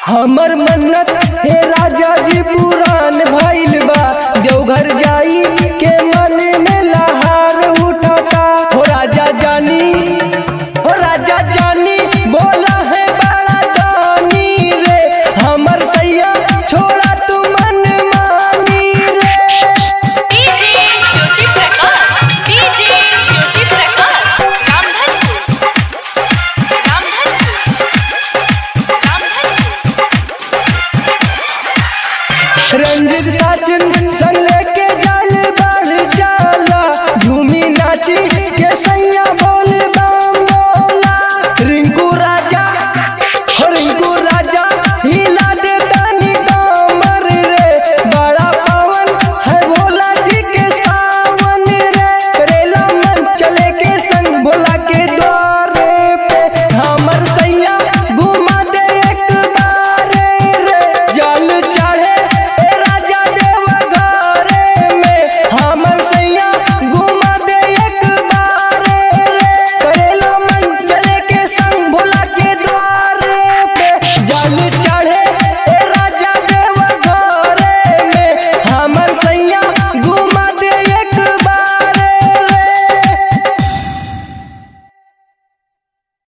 हमर मन्नत हे राजा जी पुरान भइल बा देवघर जाई के मन में लहार उठाता हो राजा जानी हो राजा जानी बोला है बड़ा दानी रे हमर सैया छोड़ा तू मन मानी रे डीजे ज्योति प्रकाश डीजे ज्योति प्रकाश रामधनपुर रामधनपुर रामधनपुर रंजित साजन संग लेके जाल बढ़ जाला झूमी नाची